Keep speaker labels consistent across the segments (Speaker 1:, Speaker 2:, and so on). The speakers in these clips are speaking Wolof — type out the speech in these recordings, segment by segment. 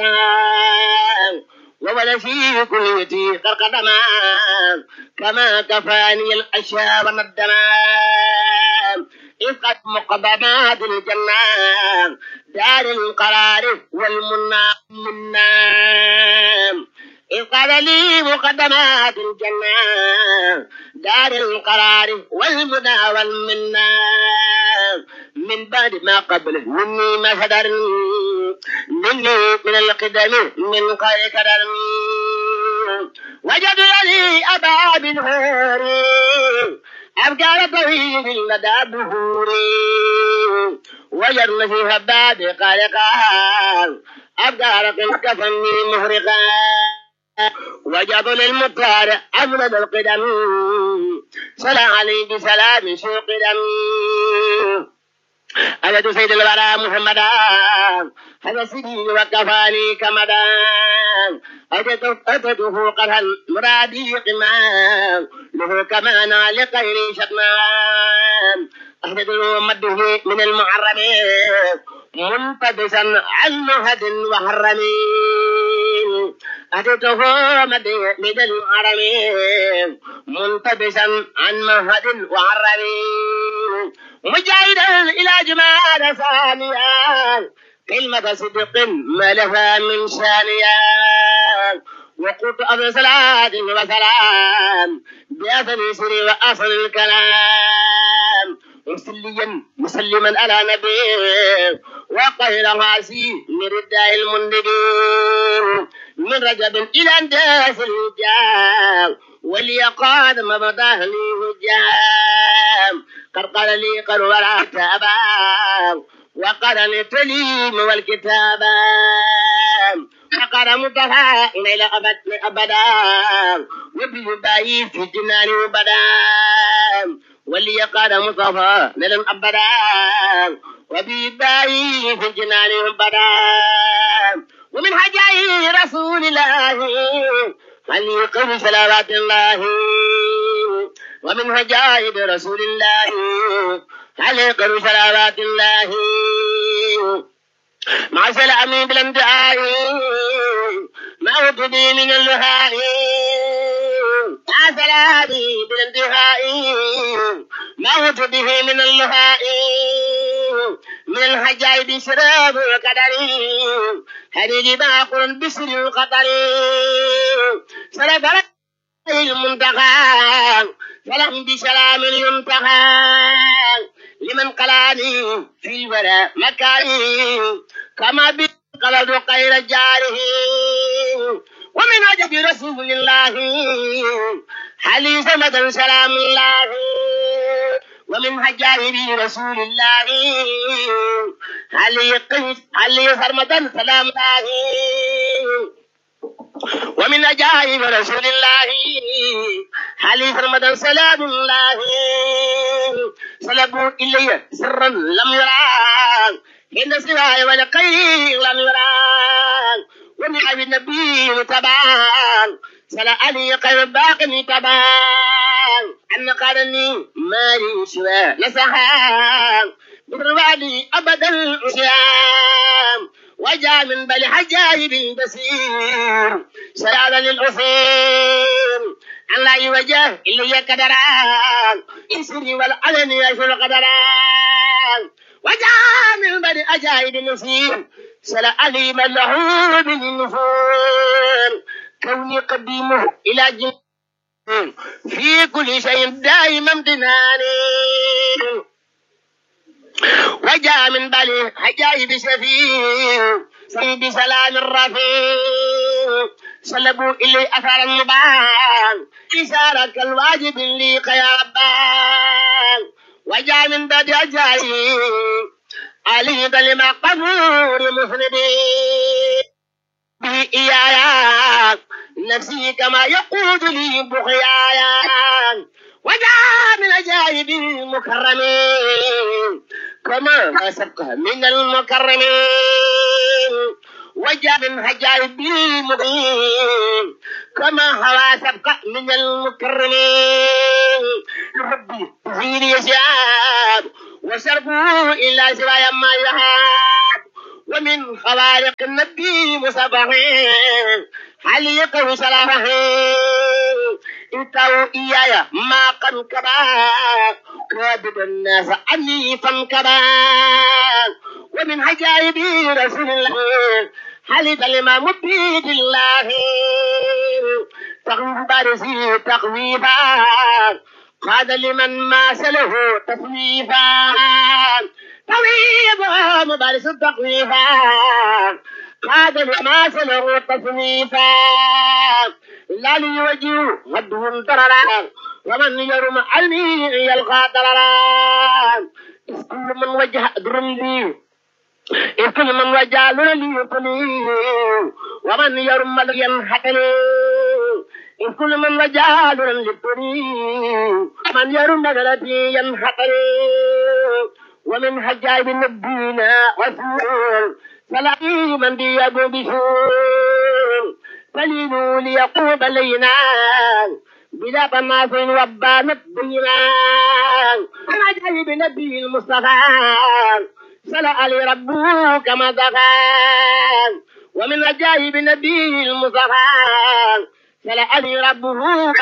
Speaker 1: وولا في كليتي قرقدما كما كفاني الأشياء والندما إذ قد مقدمات الجنة دار القرار والمنى منا إذ قال لي مقدمات الجنة دار القرار والمنى والمنى من بعد ما قبل مني ما فدر مني من القدم من قال كدر وجد لي أبا بالهور أبقى طويل لدى بهوري وجدنا فيها بعد قال قال أبقى رقم كفني مهرقا وجد للمطار أمرد القدم صلى عليه بسلام سوء قدم أجد سيد الورى محمدا هذا سيدي وكفاني كمدا أتته قرها مرادي قما له كما لغير شتما أحدث مده من المعرم منتبسا عن مهد وحرمين أتته مده من المعرم منتبسا عن مهد وحرمين مجاهدا إلى جمال ثانيا كلمة صدق ما لها من ثانيا وقلت أبو صلاة وسلام بأثر سري وأصل الكلام مسليا مسلما على نبي وقيل غاسي من رداء المندبين من رجب إلى انداس الجام وليقاد مبضاه لي هجام قد قال لي قد ولا تابا وقال التليم والكتابا فقال متفى إلى أبد أبدا وبيباي في الجنان وبدا ولي قال مصطفى لن أبدا وبيباي في الجنان وبدا ومن حجاي رسول الله هل يقم صلوات الله ومن هجائب رسول الله هل يقم صلوات الله مع سلام بالانتهاء ما وجدي من اللهاء مع سلامي بالانتهاء ما وجده من اللهاء من الحجائب شراب وقدر هذه باقر بسر القطر سلف المنتقى فلم بسلام ينتهى لمن قلاني في الولاء مكاني كما بقلد خير جاره ومن عجب رسول الله حلي سمدا سلام الله ومن عجائب رسول الله علي قيس علي سرمدا سلام الله ومن عجائب رسول الله علي سرمدا سلام الله سلبوا إلي سرا لم يرى إن سواي ولقي لم يرى ومن أبي النبي تبان سلا علي خير باقي تبان أن قالني مالي سوى نسحان بالروالي أبدا أسيام وجاء من بل حجايب بصير سلالا للأصيل أن لا يوجه إلا كدران إسري والعلن يشر قدران وجاء من بل أجايب نصير سلا علي من له بالنفور كوني قديمه إلى جن في كل شيء دائما امتناني وجاء من بني حجايب سفيه سيد سلام الرفيع سلبوا إلي أثر النبان إشارة الواجب لي قيابان وجاء من بعد أجايب علي بلما قبور مفردين به إيايا نفسي كما يقود لي بخيايا وجاء من أجائب المكرمين كما ما سبق من المكرمين وجاء من عجائب المبين كما هوا سبق من المكرمين ربي زيني يشاب وشربوا إلا سوايا ما يهاب ومن خوارق النبي مصبحين حليقه سلامه انتوا إياي ما قد كبا كابد الناس عني فانكبا ومن عجائب رسول الله حلف الإمام بيد الله تغيب بارسي تقويبا قاد لمن ماس له تصويفا طويب مبارس التقويفا قاد لماس له تصويفا لا ليوجه غدهم ضررا ومن يرم علمي يلقى ضررا كل من وجه درم لي كل من وجه لي يقني ومن يرم ينحتني كل من وجه لي من يرم غلبي ينحتني ومن حجاب نبينا رسول سلامي من بيده بشور فلينوا ليقوم لينا بلا تناس وبانت بينا من عجائب نبي المصطفى سلا علي ربه كما دفع ومن عجائب نبي المصطفى سلا علي ربه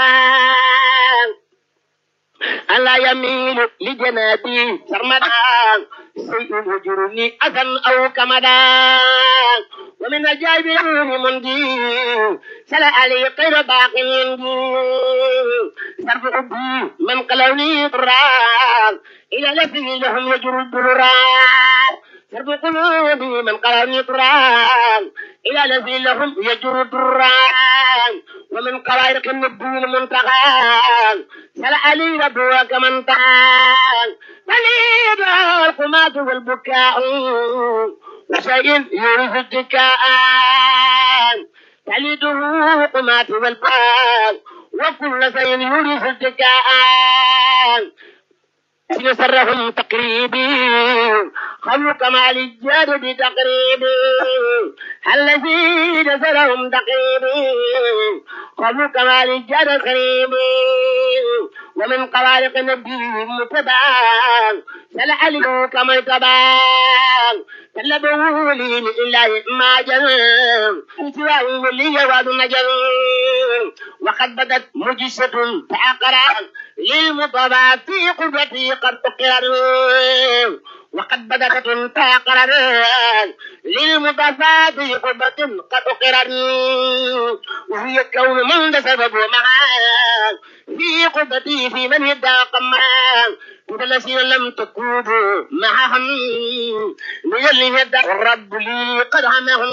Speaker 1: ألا يميل لجنابي سرمدا شيء يجرني أذى أو كمدا ومن عجائب مندي سلا علي غير باق يندي صرف حبي من قلوني ضرار إلى لفي لهم يجر الضرار صرف قلوبي من قلوني ضرار إلى لفي لهم يجر الضرار ومن قوارق النبي المنتقى سلا علي ربك من تعال بليد القمات والبكاء وشيء يورث الذكاء تلده قمات والبكاء وكل شيء يورث الذكاء يسرهم تقريبي خلق كمال الجاد بتقريبي الذي نسرهم تقريبي خلق كمال الجاد قريبي ومن قوارق النبي متبع سلعلوا كما تبع طلبوا لي من الله ما جل سواه لي واد نجل وقد بدت مجسة تعقرا للمطبع في قربتي قد أقر وقد بدت تعقرا للمطبع في قربة قد أقر وهي كون من سبب معاه في قربتي في من يدعى قمان الذين لم تكونوا معهم من اللي يدعى الرب لي قد عمهم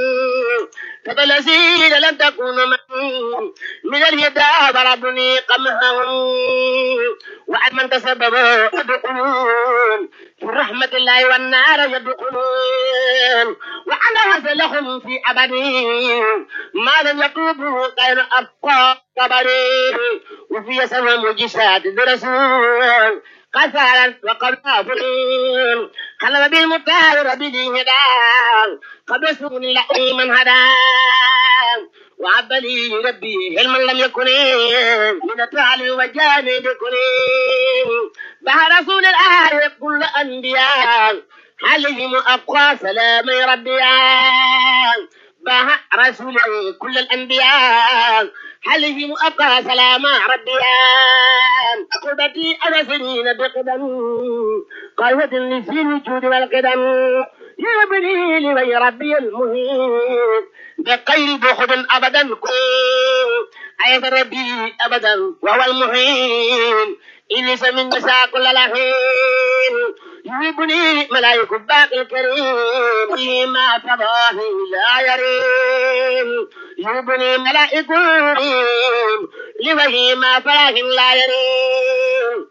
Speaker 1: فالذين لم تكونوا معهم من اليدعى ضربني قمهم وعن من تسبب يدخلون في رحمة الله والنار يدخلون وعلى هذا لهم في أبد ما لم يطوبوا غير أبقى قبري وفي سماء مجسات الرسول قتالا وقرابين قلب بالمطهر به هدى قبل سكون الله من هدى وعب لي ربي علما لم يكن من التعلم وجانب كن بها رسول الله كل انبياء عليهم ابقى سلام ربيان بها رسول كل الانبياء عليهم ابقى سلام ربيان عقبتي انا سنين بقدم قوة لفي الوجود والقدم يبني لي ربي المهين بغير بخل ابدا عيث ربي ابدا وهو المهين إليس من نساء كل لحين يجيبني ملايك باقي الكريم فيما تضاه لا يريم يجيبني ملائك كريم لوجه ما فلاح لا يريم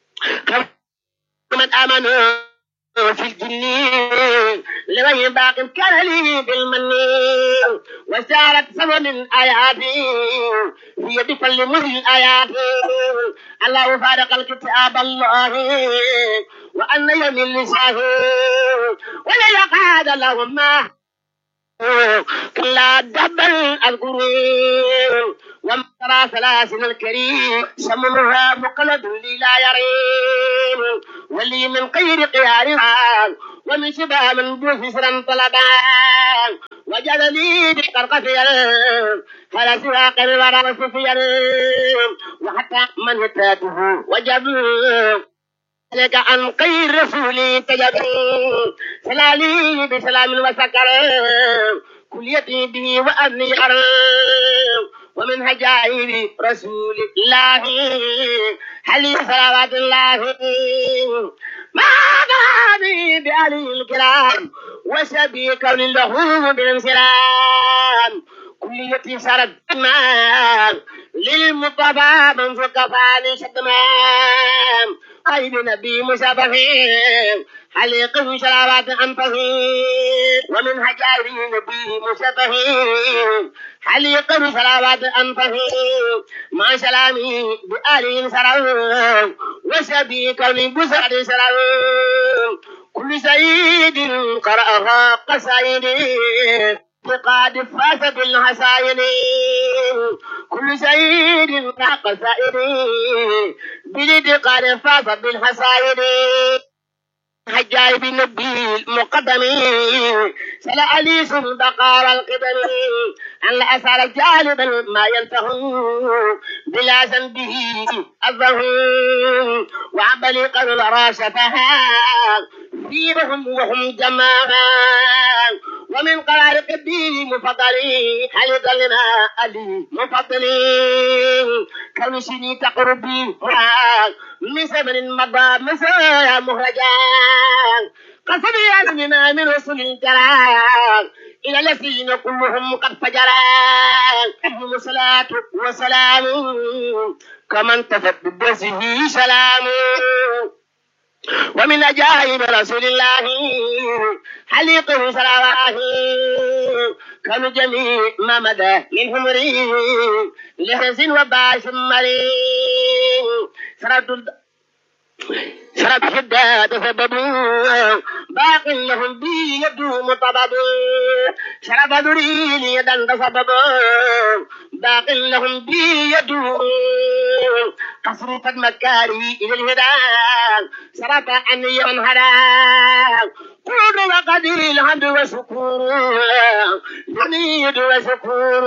Speaker 1: من آمنوا في الجن لوجه باق كان لي بالمن وسارت سبع من آياتي في يد كل مهل آياتي الله فارق الكتاب الله وأن يمن لسانه ولا يقعد لهم ما كلا دبل القرون وما ترى سلاسل الكريم سمنها مقلد لي لا يريم ولي من غير قيار ومن شبه من بوفسرا طلبا وجد لي بقرقفيا فلا سواق الورى وسفيا وحتى من هتاته وجب لك عن خير رسولي تجب سلالي بسلام وسكر كليتي به وأبني أرم ومن هجائر رسول الله حلي صلوات الله ما غابي بأهله الكرام وسبي كون له بالانسلام كليتي سرت ما للمطبع من فكفاني شتمان أي بنبي مشابهين حليق شلوات أنفه ومن هجائر نبي مشابهين حليق شلوات أنفه مع سلامي بآل سرعون وسبي كون بسعد سرعون كل سيد قرأها قصائدي فقد فاز بالحسائن كل سيد قصائد بلد قد فاز بالحسائن حجاج النبي المقدم سلا علي بقار القدم أن لا أسأل جانبا ما ينتهي بلا ذنبه أذه وعبلي قد الرا شفها فيهم وهم جماعة ومن قرار قدي مفضلي هل ظلنا علي مفضلي كرشني تقربي من زمن مضى مسايا مهرجا قصدي أننا من رسل الجلال إلى الذين كلهم قد فجرا أهل الصلاة وسلام كما انتفت بدرسه سلام ومن أجائب رسول الله حليقه صلواه كانوا جميع ما مدى منهم ريم لحرز وباش مريم سرد شرب شداد سببوا باق لهم بي يدوم طبب شرب ذريل يدا سبب باق لهم بي يدوم تصرف مكاري إلى الهدى سرف أن ينهدى قول وقدر الحمد وشكور حميد وشكور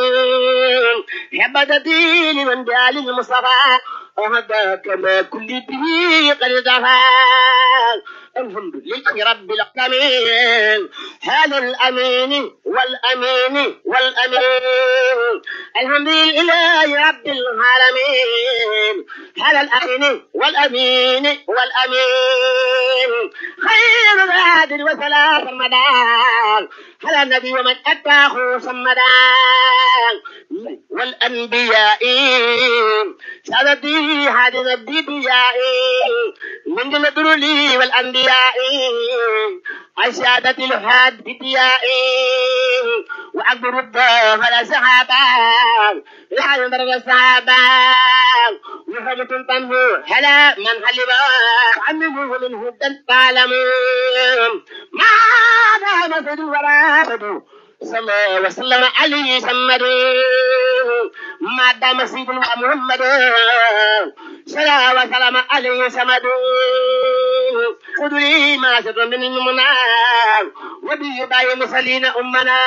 Speaker 1: حبدتي لمن دال المصطفى وهداك ما كل به قد دفع الحمد لله رب العالمين هذا الأمين والأمين والأمين الحمد لله رب العالمين هذا الأمين والأمين والأمين خير العادل وسلام رمضان على النبي ومن أتاه صمدان والأنبياء سادتي هذه الأنبياء من جمدر لي والأنبياء السادة الحاد بدياء وأكبر الضيف على سحابة لا ينظر السحابة وحاجة تنمو هلا من حلبا عمه من هدى تعلمون ما دام سدو ولا بدو صلى وسلم عليه سمد ما دام سيدنا محمد صلى وسلم عليه سمد خذوا ما شر من المنى وبي باي مسلين أمنا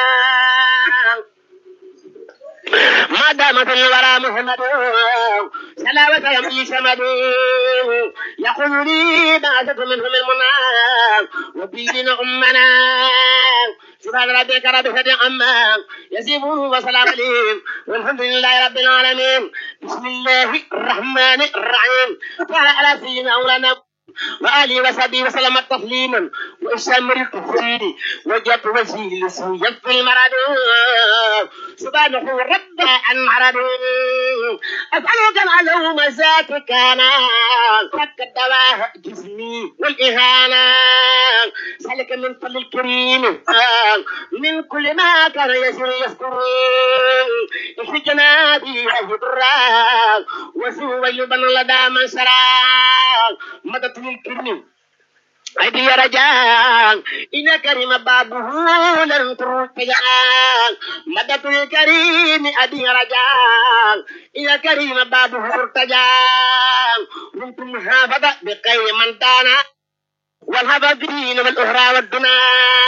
Speaker 1: ما دامت الورى محمد صلى وسلم عليه سمد يقول لي ما شر منهم المنى وبي أمنا سبحان ربك رب العزة عما يصفون وسلام عليهم والحمد لله رب العالمين بسم الله الرحمن الرحيم وعلى على سيدنا مولانا وآله وصحبه وسلم تسليما وإشامر الكفرين وجدت وجهي لسوء يكفي المرض سبحانه رب عن مرض أسألك العلوم ذات كان فك الدواء جسمي والإهانة سألك من فضل الكريم من كل ما كان يسر يذكر في جنابي الهدراء وسوى يبن لدى من سرى مدد الكريم أيدي رجال إن كريم بابه لن ترتجع مدد الكريم أيدي رجال إن كريم بابه ارتجع كنتم حافظ بقي من دانا والهبى بالدين والأهرى والدنا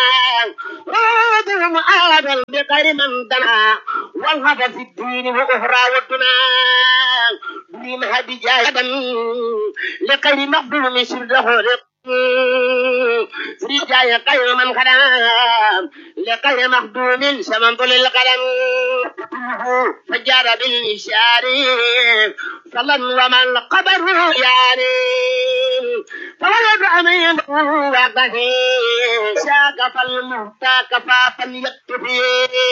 Speaker 1: راضوا معادا بغير من دنا والهبى في الدين والأهرى والدنا بهم هدي جاهدا لغير مقبول سرده رجايا غير من خدام لغير مخدوم سمن طول القلم فجار بالإشار صلى ومن قبر يعني فولد أمين وقه شاك فالمهتى كفافا يكتفي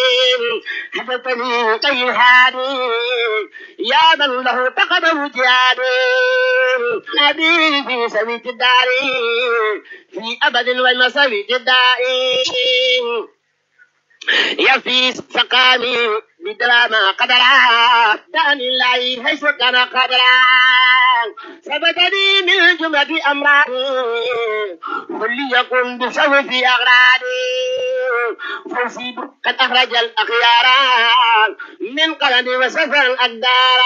Speaker 1: حدثني كي هادي يا من له تقدم جهادي أبي في سبيل الدار في أبد والمساوي الدائم يفي سقامي بدراما قدرا داني الله حيث كان قدرا ثبتني من جملة أمراري وليكن بسوف أغراري فوزي قد أخرج الأخيار من قلبي وسفر الأقدار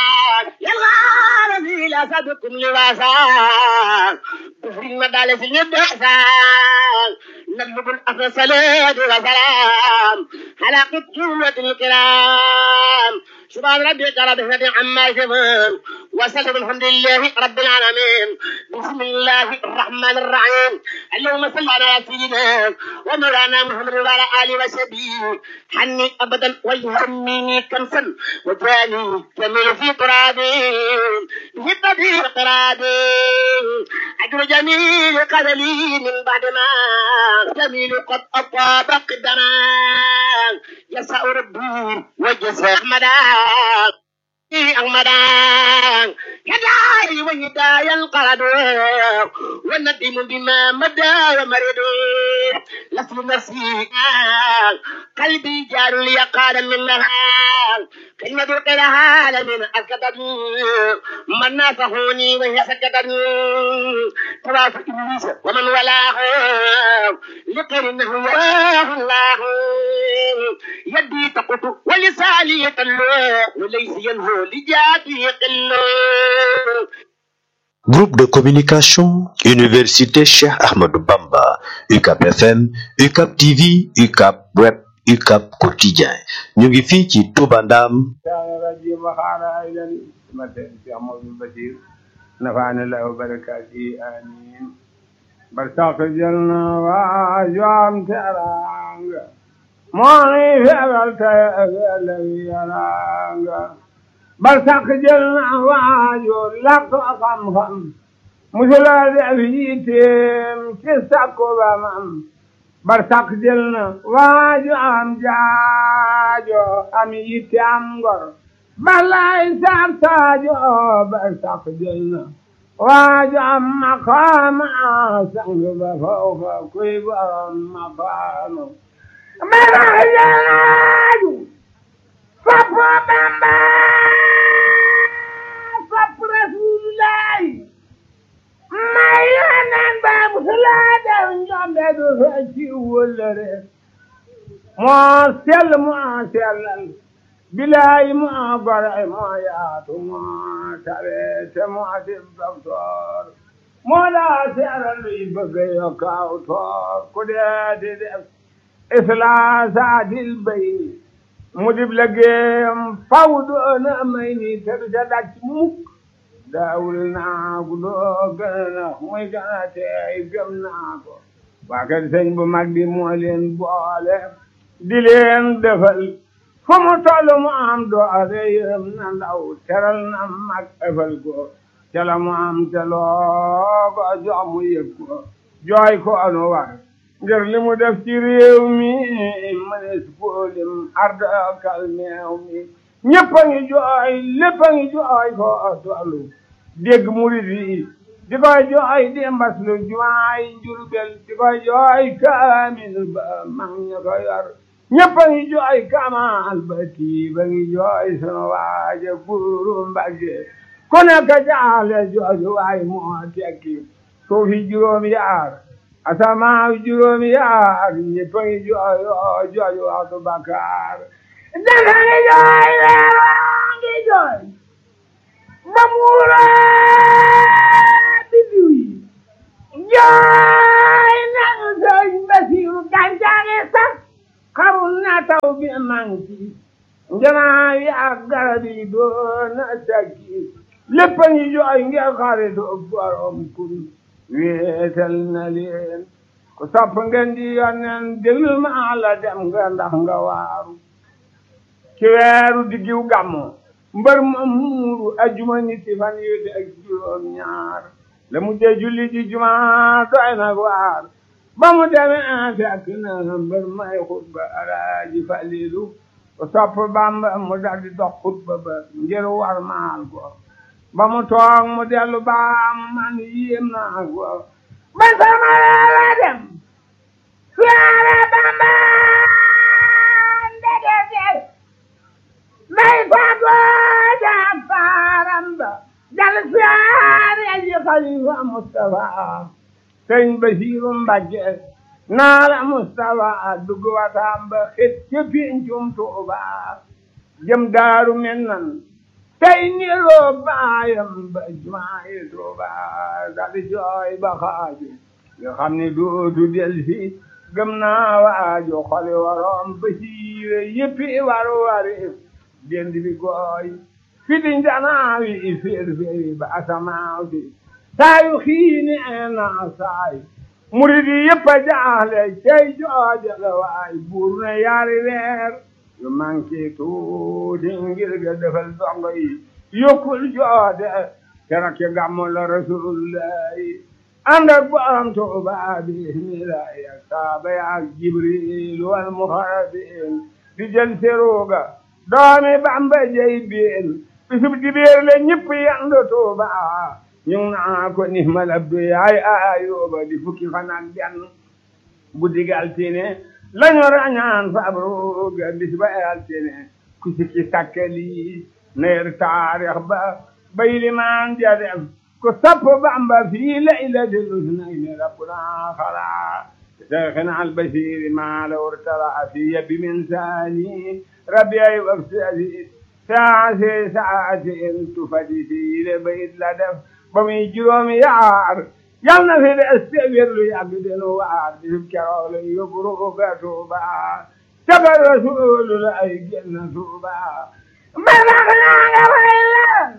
Speaker 1: يا الغار لا سبكم لواسا في المدالس اليدحسا نطلب الأخر صلاة وسلام على قدوة الكرام سبحان ربك رب العزة عما يصفون وسلم الحمد لله رب العالمين بسم الله الرحمن الرحيم اللهم صل على سيدنا ومولانا محمد وعلى آله وصحبه حني أبدا ويهمني كنسا وجاني جميل في ترابي هبتي ترابي أجر جميل قدلي من بعد ما جميل قد أطاب قدما يسع ربي وجزاء أحمدا أحمدا كداي وهدايا القرد والندم بما مدى ومرد لفظ نفسي قلبي جار لي قال منها كلمة قلها لمن أسكتت من نافهوني وهي سكتت طواف إبليس ومن ولاه لقرنه وراه الله يدي تقط ولساني يتلو وليس ينهو لجاتي قلو
Speaker 2: Groupe de communication, Université Cheikh Ahmadou Bamba, UCAP FM, UCAP TV, UCAP Web, UCAP Quotidien. ñu ngi fii ci Touba Ndam.
Speaker 3: الرجيم وقال أيضا مثل في عمر البشير نفعنا الله وبركاته آمين برتاق جلنا وأجوام ترانغ موني في أبلت الذي يرانغ برتاق جلنا وأجو لك خم خم مثل الأبيتم كسكو بمم برتاق جلنا وأجو أم جاجو أم يتام غر بلاي سام تاجو برتاق جلنا واجو أم مقام سنگ بفوق كيف أم مقام مراجو فبو بمبا فب رسول الله may yonen ba musulada njombe du fecci wullere mo sell mo sellal bilayi mo gore mo yaatu mo tawete mo dim docteur mo la seeral luy bëgg yo kaw toor ku dee di def islaasaadil bayni mu dib liggéeyam faw doona may ni te du ca daj mukk daawul naa ko doo gën a muy gën a teey gëm naa ko waa kër sëñ bu mag bi moo leen boole di leen defal fu mu toll mu am doole yërëm na ndaw teral na mag ëfal ko ca la mu am te loo ko jox mu yëg ko jooy ko anu war ngir li mu def ci réew mi mënees koolim arda kalmeew mi ñëpp a ngi jooy lépp a ngi jooy ko tollu dégg murid yi di koy jooy di mbas lu jumaay Jurbel di koy jooy kaamil ba mag ña ko yor ñëpp a ngi jooy kamal ba tii ba ngi jooy sunu waaja buuru Mbàkke ku nekk jaale jooju waay moo tekki suufi juróom yaar asamaaw juróom yaar ñëpp a ngi jooy jooju waxtu bakkaar dafa ngi jooy weer waa ngi jooy ba muura biddiw yi jaay nañu sëñ Basiru gàncax sax xarul na taw bi manki njanaa yi ak garab yi doon na sakki lépp a ngi jooy ngir xaritu borom kun wéetal na leen ku sopp ngeen di yonneen déglu ma la dem nga ndax nga waaru ci weeru diggiw gàmmu mbër ma muuru ajuma ñetti fan yu ak juróom ñaar la mu dee julli ji juma doy nag waar ba mu demee fekk na mbër may xutba alaaji falilu ku sopp bamba mu daldi dox xutba ba ngir war maal ko ba mu toog mu dellu baam man yéem naa ko ba sama la dem suyaare bamba ndegete may fago jaag faaram ba dal suyaare ji xalifa Mustafa sëñ Basiru Mbàkke naala Mustafa dugg wataam ba xet ca pincum Tuuba jëm daaru mennan tey niroo baayam ba jumaayi Tuuba dal jooy ba xaaju nga xam ne dootu del si gëm naa waaju xoli waroom Basiire yëppi war wari dend bi gooy fiti njanaawi féer féeri ba asamaaw si saayu xiini eena saay murid yi yëpp a jaaxle cey jooja la waay buur na yaari weer yu manqué tuuti ngir ga defal dongo yi yokkul joode kera ke gàmmu la rasulullahi ànd ak borom Tuuba bismillahi ak saaba ya ak jibril wal muxarabin di jël seruga doomi Bamba jey biin bisub dibéer la ñëpp yandu Tuuba ñu ngi naa ko ni mal abdu yaay ayuba di fukki fan ak benn guddi gi altine lañu rañaan fabruga bis ba altine ku sikki sakkali neer taarix ba bay limaan ja dem ku sapp Bamba fii laylatil usnayni rabbuna xala شيخنا البشير ما لو ارتلع في يد من ثاني ربيعي وابتدي ساعة ساعة تفدي لبيت لدف بمي جروم يعار يالنا في الاستغفر له يعبدن وعار بذكر له يبرق توبا تبع رسول لا يجن توبا ما بغنا وإلا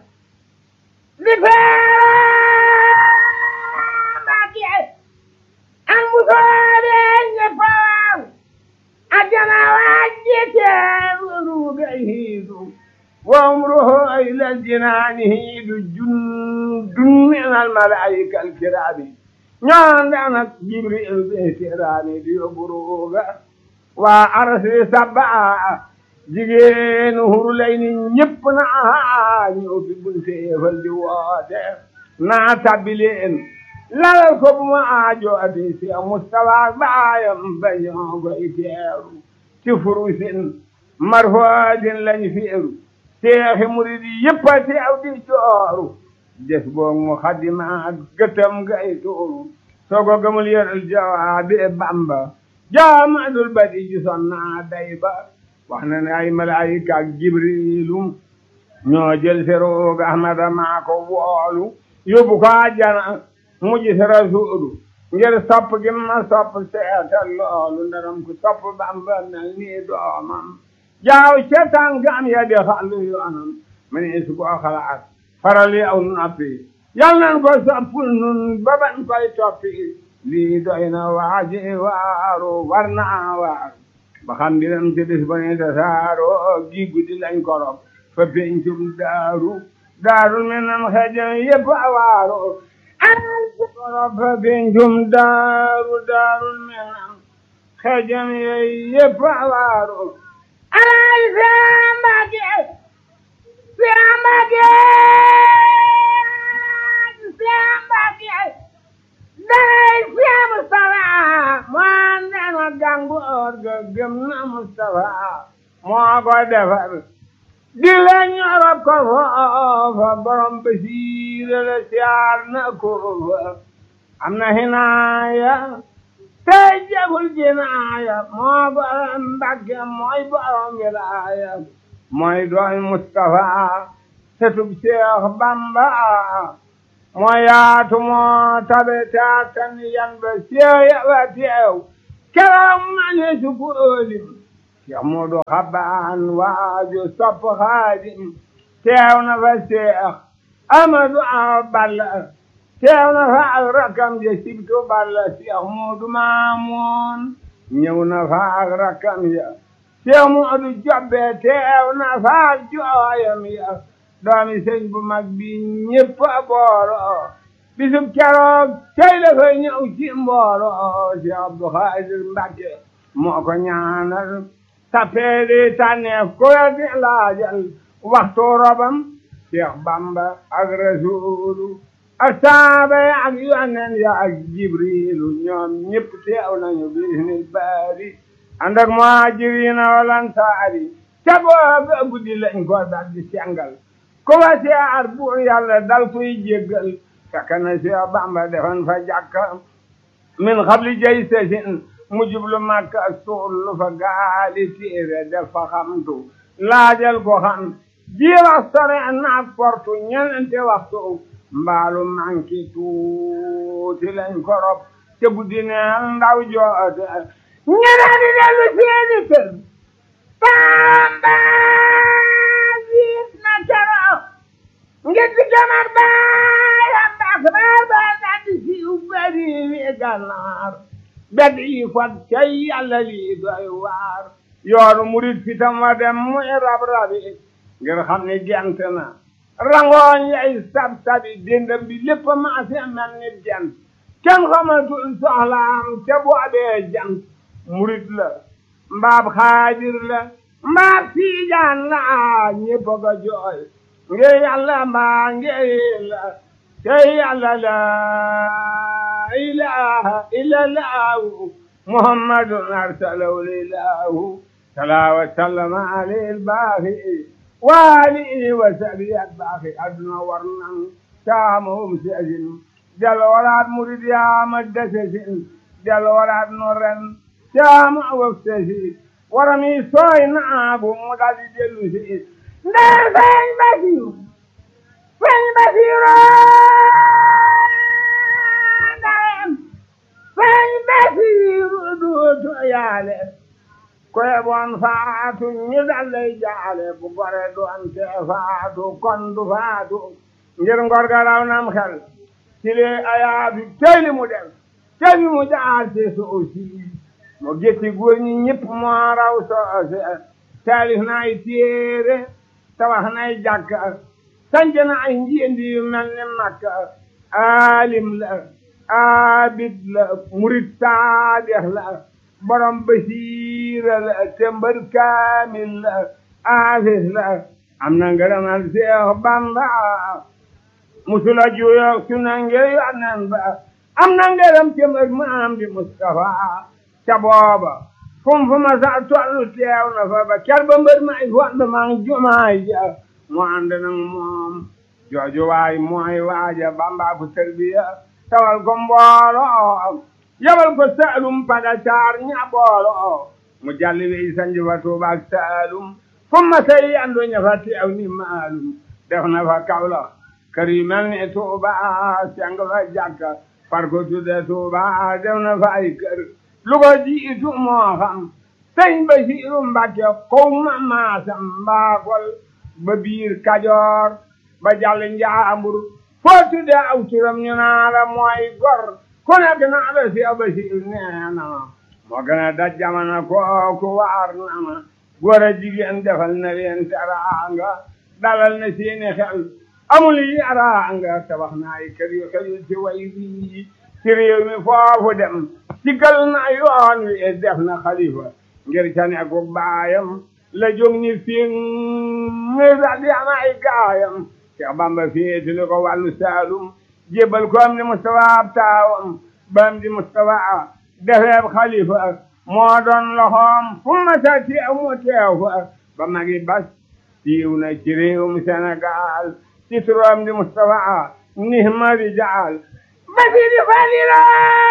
Speaker 3: لفاق an musoore ñeppaaw ajana wajjete ruuɓe hiidu wa umruhu ila ljinaani hiidu jundun min almalaika alkirami ñoondanak jibril ɓe serani ɗi yoɓuruga wa arsi sabba jigéenu hurlayni ñëpp na haa ñëw fi bunteefaldi woote naa tabbileen lalal ko bu ma aajo ati si Mustafa baayam bañoo koy teeru ci furusin marfoodin lañ feeru seexi murid yëpp a teew di jooru des boog mu xadima gëtam gay tuuru sogo gëmul yoral jawaabi Bamba jaamadul badi ji sonna day ba wax na ne ay malaayika ak Jibrilu ñoo jël seroog Ahmada maa ko woolu yóbbu ko àjjana mujj si rasuulu ngir sopp gi ma sopp seetal loolu ndaram ku sopp Bamba mel nii doomam jaaw ca tànkam ya di xàllu yoonam ma ne su ko xalaat faral yi aw noppi yal nan ko soppul nun ba ban koy toppi lii doy na waaji waaru war naa waaru ba xam mbiram ci bis ba ne tasaaro gi guddi lañ korop fa pencum daaru daaru mi nam xejam yëpp a waaru fa pencum daaru daaru mi nam xejam yëpp a waaru alay sambake sambake sambake day siya Mustafa moo andana gangoor ga gëm na Mustafa moo ko defar di la ñorop ko foofa borom basiira la siyaar na ko fa am na hinaaya tey jagul jinaaya moo borom Mbàkke mooy borom wilaaya mooy dooy Mustafa setub Seex Bamba moo yaatu moo tabe taatan yan ba seeya ba teew keroog ma ne su ko ëlim Cheikh Moodu Xabaan waaju sopp Xaadim teew na fa Cheikh Amadu Balla teew na fa ak rakam ja sibtu Balla Cheikh Moodu Maamoon ñëw na fa ak rakam ya Cheikh Moodu Jobbe teew na fa ak jooyam ya doomi sëñ bu mag bi ñëpp a booloo bisub keroog tey la fa ñëw ci mbooloo Cheikh Abdou Khadir Mbacke moo ko ñaanal tapeedi tànneef ku la di laajal waxtu robam Cheikh Bamba ak Rasuulu ak saaba ya ak yonent ya ak Jibriilu ñoom ñëpp teew nañu bisnil baari ànd ak muhaajiriina wal ansaari ca booba guddi lañ ko dal di sengal ku ba siyaar buur yàlla dal kuy jéggal fekk na Cheikh Bamba defoon fa jàkka min xabli jay sesin mu jublu Makka suul fa gaali téere def fa xamtu laajal ko xam ji wax sore naak portu ñenente waxtu mbaalu manki tuuti lañ korop te guddi neel ndaw joote ñeneen di dellu seeni kër Bamba jiit na keroog ngir di jamar baayam baax baar baa daldi siiw bari wi gànnaar bedd yi fat cay yàlla lii doy waar yoonu murit fitam wa dem muy rab rabi ngir xam ni gent na rangooñ yay sab sabi dendam bi lépp maase mel ni gent kenn xamatul soxlaam te boobee jant murit la mbaab xaadir la mbaab siijaan la ñépp ga jooy ngir yàlla mbaa ngir la te yàlla la ilaha illa llahu muhammadun arsalahu lilahu salaa wa sallama alayhi albaaxi wa alihi wa sahbihi albaaxi aduna war nan taamahum seesin del waraat murid yaama desesin del waraat no ren taama waf sesi warami sooy naabu mu daldi dellu si ndee feeñ basiru feeñ basiru ndeyem feeñ basiru duutu yaale koye bon faatu ñu dallay jaale bu gore doon te faatu kon du faatu ngir ngor ga raw nam xel sile ayaabi teyli mu def teyli mu jaar te soosi mo getti góor ñi ñëpp moo raw soose taalif na ay téere tabax na ay jàkka sanc na ay njiendi yu mel ni makka aalim la abid la murid saadex la borom basiira la tembër kaamil la aafis la am na ngërëmal Seex Bamba musula juyo suna ngir yonen ba am na ngërëm tembër maam di Mustafa ca booba fum fu ma sa tollu teew na fa ba ker ba mbër may fond mang jumaay ja mu ànd nag moom jooju waay mooy waaja Bamba ku tarbiya tawal ko mbooloo yabal ko saalum pada caar ña boolo mu jalli wey sanji fa Tuuba ak saalum fu ma say andu ña fa teew ni maalum def na fa Kawlax kër yu mel ni Tuuba seng fa jàkka far ko tudde Tuuba def na fa ay kër lu ko jiitu moo xam sëñ Basiiru Mbàkke kow ma maasam mbaakol ba biir Kajoor ba jàll Njaambur foo tudde aw turam ñu naa la mooy gor ku nekk naa la si Basiiru nee na ma moo gën a daj jamono kooku waar na ma góor a jigéen defal na leen teraanga dalal na seeni xel amul yaraanga tabax na ay kër yu xëyul ci way bii ci réew mi foofu dem sigal na yoon wi def na xalifa ngir ca nekku baayam la jóg ni fiŋ daal di am ay gaayam Cheikh Bamba féetali ko wàllu Saalum jébbal ko am di Mustafa ab taawam ba am di Mustafa defeeb xalifa moo doon loxoom fu ma sa teew mu teew fa ba magi bas siiw na ci réewum Sénégal ci turam di Mustafa nihma rijaal basi di falila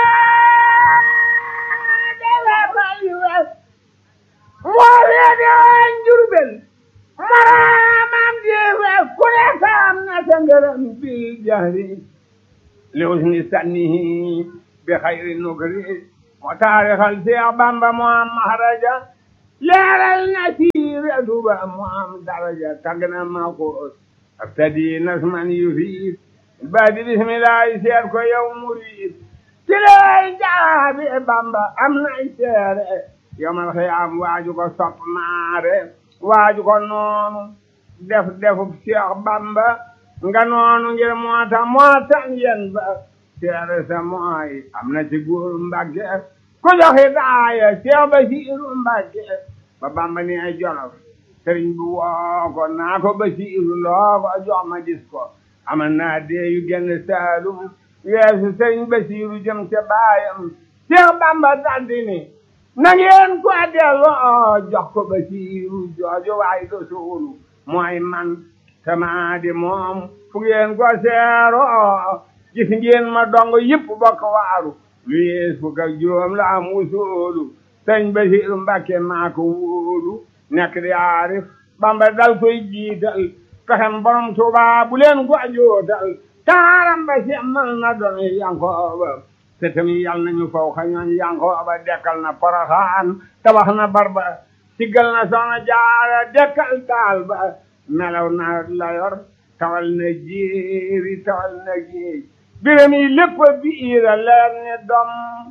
Speaker 3: moo weede woon Jurbel maraamam jeewe ku ne saam na sa ngërëm bil jahri li husni sannihi bi xayri nukri moo taarixal Seex Bamba moo am maharaja leeral na siira duba moo am daraja tagg na ma ko abtadi nasman yufiid baadi bismillahi seet ko yow murid ci lay jaabi Bamba am nay seere yomal xiyaam waaju ko sopp maare waaju ko noonu def defub Seex Bamba nga noonu ngir moo tax moo tax yen ba seere sa mooy am na ci góor Mbàkke ku joxe daaya Seex Basiiru Mbàkke ba Bamba ni ay Jolof sëriñ bu woo ko naa ko Basiiru loo ko jox ma gis ko amal naa dee yu genn Saalum weesu sëriñ Basiiru jëm ca baayam Seex Bamba daldi ni na ngeen ko delloo jox ko Basiiru jooju waay do suulu mooy man sama di moom fu ngeen ko seeroo gis ngeen ma dong yëpp bokk waaru lu yees fukk ak juróom la am wusoolu sëñ Basiiru Mbàkke maa ko wóolu nekk di aarif Bamba dal koy jiital pexem borom Tuuba bu leen ko jootal taaram ba semmal na doon Yankooba te tamit yal nañu faw xañoon Yankooba dekkal na Poroxaan tabax na barba siggal na Soxna Jaara dekkal taal ba melaw na la yor tawal na jéeri tawal na géej biram yi lépp biira leer ne dom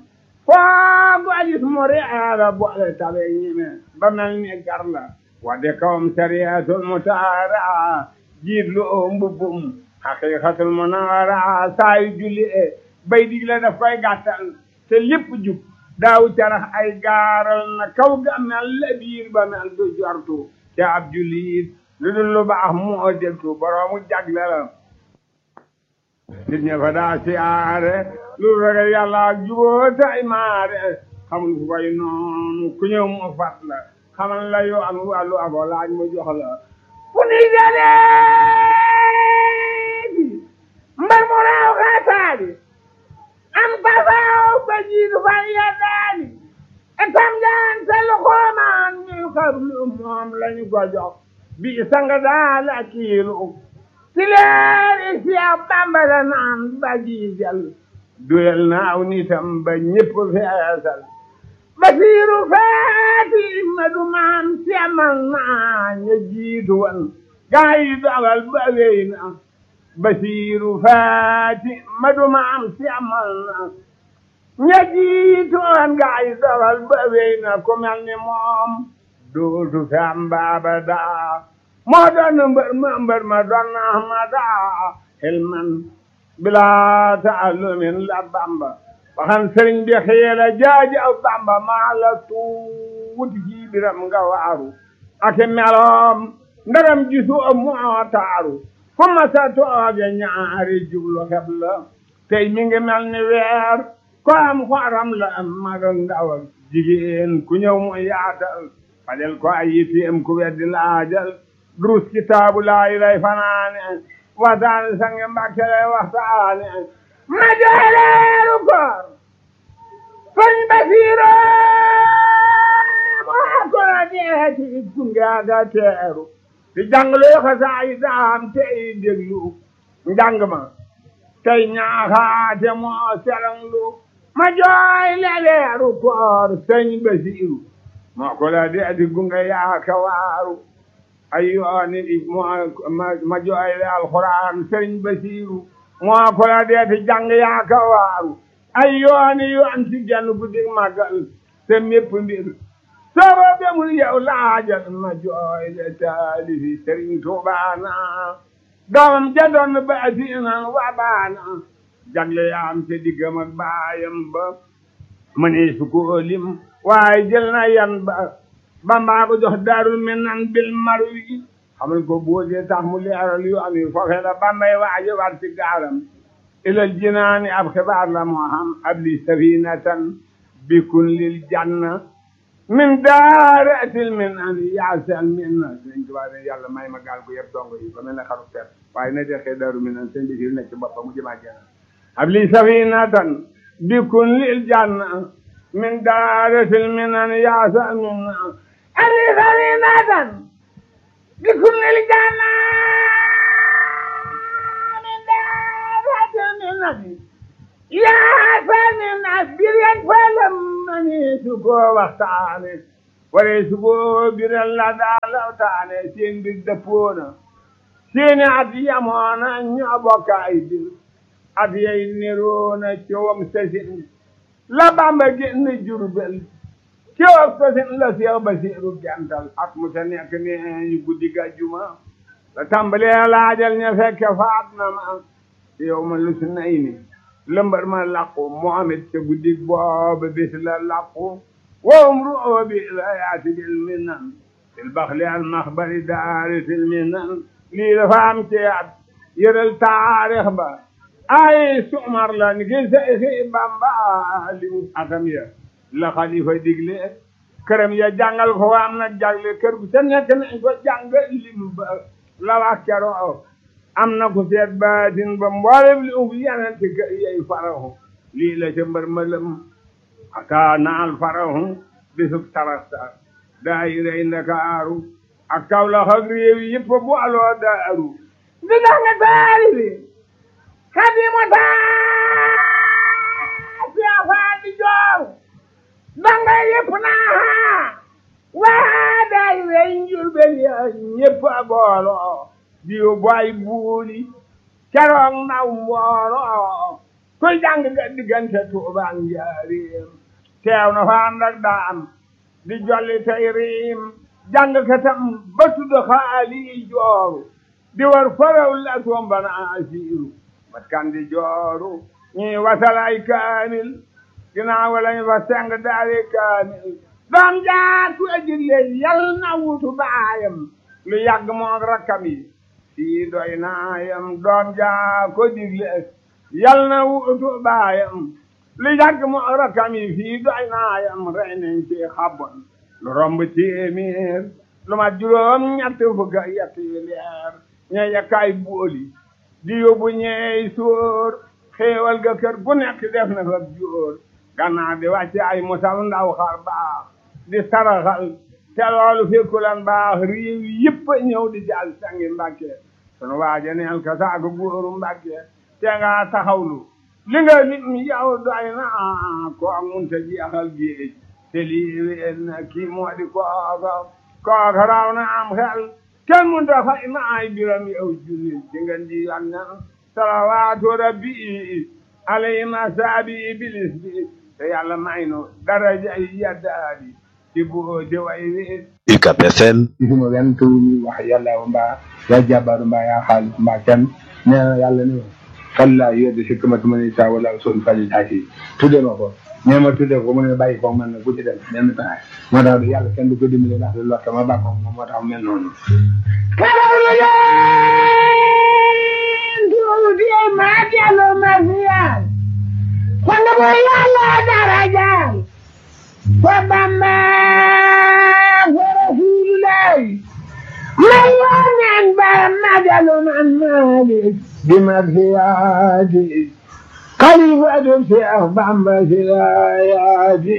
Speaker 3: foo ko gis mu reera boole tabe ñime ba mel ni gar la wadde kawam sariyatul mutaara jiit lu oo mbubbum haqiqatul munawara saa yu julli e bay digle daf koy gàttal te lépp jub daaw carax ay gaaral na kaw ga mel la biir ba mel du jortu te ab jullit lu dul lu baax moo deltu boroomu jagle la nit ña fa daa siyaare lu ragal yàlla ak juboo tay maare xamul fu koy noonu ku ñëw mu fat la xamal la yoo am wàllu abo laaj mu jox la fu ni jaleegi mbar mu raaw xaataadi am pasaaw ba jiitu fa yeddaani etam jaan te lu xoomaan ñu xablu moom lañu ko jox bi sanga daal ak kiilu ci leeri Seex Bamba la naan ba jiijal duyal naaw nitam ba ñépp feesal Basiiru faati ma du maan semal naa ña jiitu wan gaa yi dogal ba wéy na Basiiru faati ma du maan semal na ña jiitu wan gaa yi dogal ba wéy na ku mel ni moom dootu fi am baaba daa moo doon mbër ma mbër ma doon na ma daa xilman bilaa taallumin la bamba waxan sëriñ bi xiila jaaji aw bamba maa la tuuti ci biram nga waaru ake meloom ndaram gisu moo taaru fu ma sa tooge ñaari jublu xeb la tey mi ngi mel ni weer ko am xoram la mag ak ndaw ak jigéen ku ñëw mu yaatal fajal ko ay yitteem ku weddi laajal durus kitaabu laayi lay fanaane waxtaane sange mbàkke lay waxtaane ma jooleeru koor sëñ Basiiro moo ko la deeti gungeaga teeru di jànglu xasaay daam tey déglu njàng ma tey ñaaxaate moo selanglu ma jooy leeru koor sëñ Basiiru moo ko la deeti gunge yaaka waaru ay yooni moo ma jooyle alxuraan sëriñ Basiiru moo ko la deeti jàng yaaka waaru ay yooni yoon ci genn guddi màggal te mépp mbir soobo bemul yow laajal ma jooyle taalifi sëriñ Tuubaana doomam ja doon baasiinan wa baana jagle yaam te diggam ak baayam ba mënee su ko lim waaye jël na yan ba bambaa ko jox daarul minan bil marwi xamal ko boodee tax mu leeral yu am yi foofee la bambay waaje war ci gaaram ilal jinaani ab xibaar la moo xam ab li safinatan bikun lil janna min daaratil minan yaasal minna sëñ Tuubaa ne yàlla may ma gaal gu yëpp dongo yi ba mel ne xaru ter waaye na dexee daaru minan sëñ bi si nekk ci boppam mu jëmaa janna ab li safinatan bikun lil janna min daaratil minan yaasal minna ali safinatan bikun lil janna min daaratil minan yaa sani nas biren falam mani su ko waxtaane wala su ko biren la daa lawtaane seen mbir dëppoona seeni at yamoona ñoo bokk ay bir at yay niroona coowam sasin la bamba génn jurbel coowam sasin la seex basiiru gental at mu sa nekk ne ñu guddi gàjjuma la tàmbalee laajal ña fekke faat na ma yow ma lu si nay ni lëmbar ma làqu Muhammad ca guddi booba bis la làqu wowum ru'oo bi la yaati bil minan fil baxli al maxbari daari fil minan lii dafa am ci at yëral taarix ba ay sumar la ni ki Seexi Bamba li mu atam ya la xalifa digle këram ya jàngal ko wa am na jagle kër gu sa nekk nañ ko jàngal lim ba la wax keroo am na ku seet baatin ba mboolem li ub yanante kër yey farahu lii la ca mbër mëlëm aka naal farahu bisub tarasta daayirey Ndakaaru ak Kawlax ak réew yi yëpp bu aloo daaru di tax nga taari bi xadimu taa siafaa di joor danga yëpp naa waa daayirey Njurbel ya ñëpp a booloo diw boy buuli keroog naw mbooloo kuy jàng ga diggante Tuuba ak Njaaréem teew na fa ànd ak daam di jolli tey riim jàng katam ba tudd xaali jooru di war faraw la tombana asiiru mat kan di jooru ñuy wasal ay kaamil ginnaaw lañu fa seng daari kaamil doom jaar ku ejille yal na wutu baayam lu yàgg moog rakkam yi sii doy naayam doom jaa ko digle yal na wutu baayam lu yàgg moog rakkam yi fii doy naayam rey nañ ci xabon lu romb téeméer lu ma juróom ñett fukk ak yett yi leer ña yakkaay booli di yóbbu ñeey sóor xéewal ga kër gu nekk def na fa jóor gannaaw di wàcce ay musal ndaw xar baax di saraxal te loolu fekkulan baax réew yëpp ñëw di jàll sangi mbàkke sunu waaja neel ka saaku góoru mbàkke te nga taxawlu li nga nit mi yow doy na ko munta jeexal géej te lii wéen na kii moo di kooka kooka raw na am xel kenn munta fay na ay biram yow jullit ci ngeen di yannan salawaatu rabbi alayhima saabi iblis bi te yàlla may nu daraja yi yaddaadi ci boote way wi
Speaker 2: UCAB FM
Speaker 4: gisuma wenn tur ñu wax yàlla mbaa yaa jàbbaaru mbaa yaa xaalis mbaa kenn nee na yàlla ni ma kallaa yedde si kamatu ma ni saa wala sol faji taasi tudde ma ko nee ma tudde ko mu ne bàyyi ko man na ku ci dem benn taxaay moo tax yàlla kenn du ko dimbale ndax du lotta ma bàkko moom moo tax mel noonu
Speaker 3: karawlu leen tuuti maa dellu ma fiyaal walla bu yàlla darajaal fa Bamba fa Rasulullahi may wonen ba ma dellu man Maalik
Speaker 4: di ma fiyaati
Speaker 3: xalifatu Seex Bamba si laayaati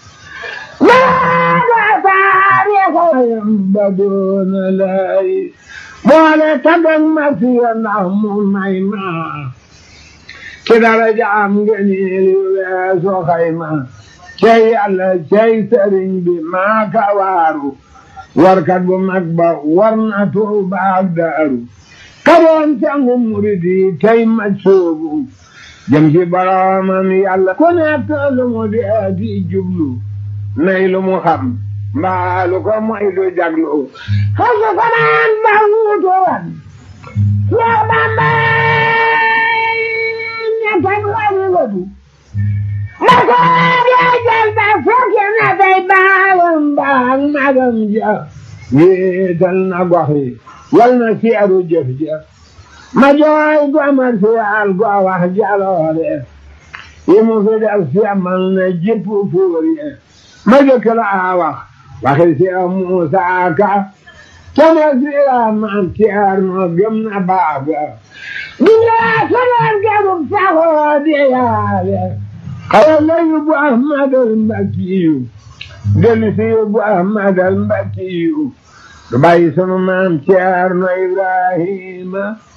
Speaker 3: maaga taarixayam ba doona lay boole tagag ma fiya ndax mu may ma ci daraja am ngeniil yu weesu xayma cey yàlla cey sëriñ bi maa ka waaru warkat bu mag ba war na Tuuba ak Daaru kadoon sangu murid yi tey ma soobu jëm ci boroomam yàlla ku nekk lu mu dee di jublu nay lu mu xam mbaa lu ko moy du jaglu xasu fanaan ba wuutu wan Seex Bamba ñettan wari wadu ma ko dee jël ba fokki na tey baayam baag magam ja wéetal na gox yi wal na seeru jëf ja ma jooy gomar si al go wax jaloore yi mu fi def si amal na jëpp fuur yi ma jëkk la wax waxi si Muusa Ka kene si maam Ceerno gëm na baax ga dunya sonoon gebum saxoo di yaale xawa la yóbbu Ahmadal Mbakkiyu dellu si yóbbu Ahmadal Mbakkiyu du bàyyi sunu maam Ceerno Ibrahima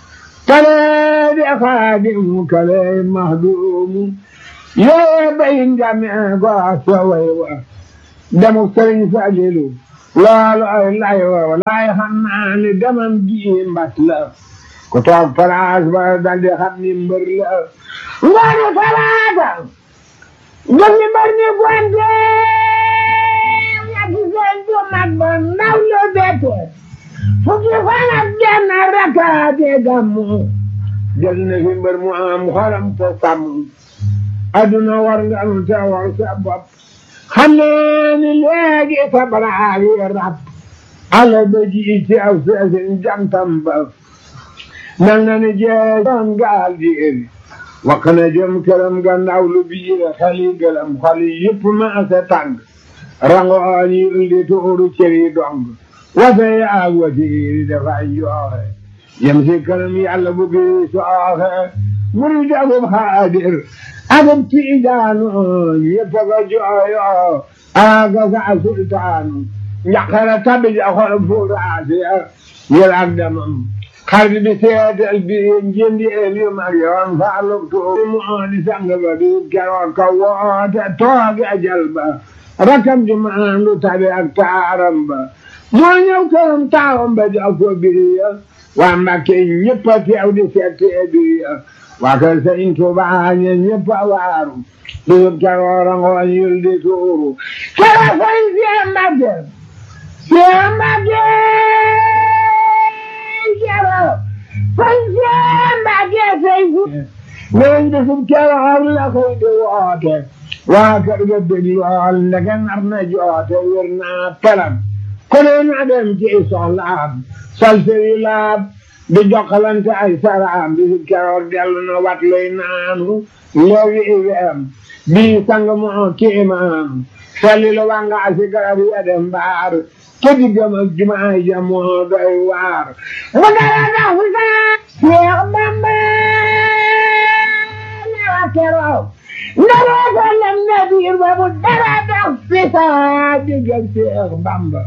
Speaker 3: kale di xaadim kale mahduum yee bay njame ko saway wa demuk sëriñ Falilu loolu ay lay wa walaay xam naa ni demam gi mbat la ku toog palaas ba daldi xam ni mbër la ngoonu talaata gëm ni mbër ni gonte ñetti seen du mag ba ndaw lu bette fukki fan ak genn rakaate gàmmu jël na fi mbër mu am xolam te sàmm aduna war nga am te war sa bopp xam ne ni léegi sa baraag yi rab ala ba ji ci aw seesin jantam ba mel na ni jeesoon gaal di iri wax na jëm këram gannaaw lu biir xali gëlam xali yëpp ma sa tàng rangooñ yi di tuuru cëri dong wase yaag wasiiri dafay jooxe yem si këram yàlla bu gi sooxe muri dagub xaadir agub tiijaanu ñëpp a ko jooyo aga sa sultaanu njaqara tabi ja xol fuuraasiya yel ak demam xarit bi seetal bi njëndi elu mag yoon faaluk tuubi mu di sang ba di keroog ka woote toogi ajal ba rakam ji maandu tabi ak taaram ba moo ñëw këram taawam ba jox ko biriya waa Mbàkke ñëpp a teew di seetee biriya waa kër Sëriñ Tuubaa ñe ñëpp a waaru bisub keroog rangooñ yul di tuuru keroog Sëriñ Seex Mbàkke Seex Mbàkke keroog Sëriñ Seex Mbàkke sey fu neen bisub keroog la koy di woote waa kër ga dég lool ndeke nar na joote wér naa pelam ku ne na dem ci soxlaam salseri laab di jokkalante ay saraam bisub keroog dellu na wat luy naanu leewi iweem bii sang moo kiimaam salli lu wanga asi garab ya dem baar ke diggam ak jumaay ja moo doy waar wa dara dax fu saa Seex Bamba newa keroog ndara ko lem na biir ba mu dara dax fi saa diggam Seex Bamba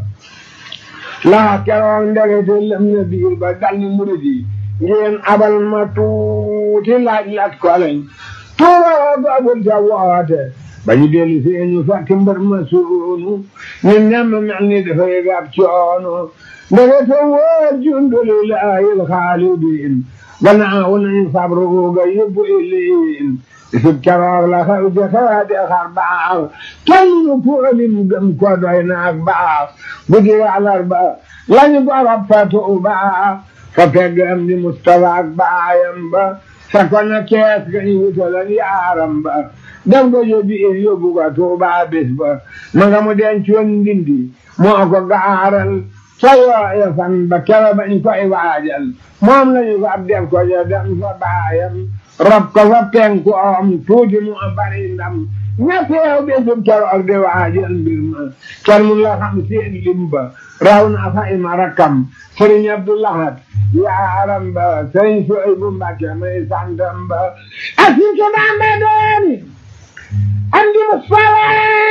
Speaker 3: laa keroog ndegete lem na biir ba dal ni murid yi ngeen abal ma tuuti laaj lat ko lañ tuuroo doogul ca woote ba ñu dellu si ñu fekk mbër ma suunu ni nemm mel ni dafay gab coono ndegete woo jundulillahi alxaalidin gannaaw nañ sabru ga yóbbu iliin isub keroog la xew ca xewaate xar baax kenn nu poolim gëm ko doy naak baax guddi àllarba lañu gorop fa tuuba fa pegg am di Mustafa ak baayam ba fekkoon na kees ga ñu wutalan yaaram ba def ko yóbbi in yóbbu ko tuuba bis ba ma nga mu dencoon ndindi moo ko gaaral ca yooya fan ba kera bañ koy waajal moom lañu ko ab def ko ja dem fa baayam rob ko fa penku om tuuti mu bari ndam ña teew bésub keroog di waajal mbir ma kenn mun la xam seen lim ba raw na fa ima rakkam sëriñ Abdoulahat yaaram ba sëriñ Suhaybu Mbàkke may santam ba asike Bamba dooni am di Mustafa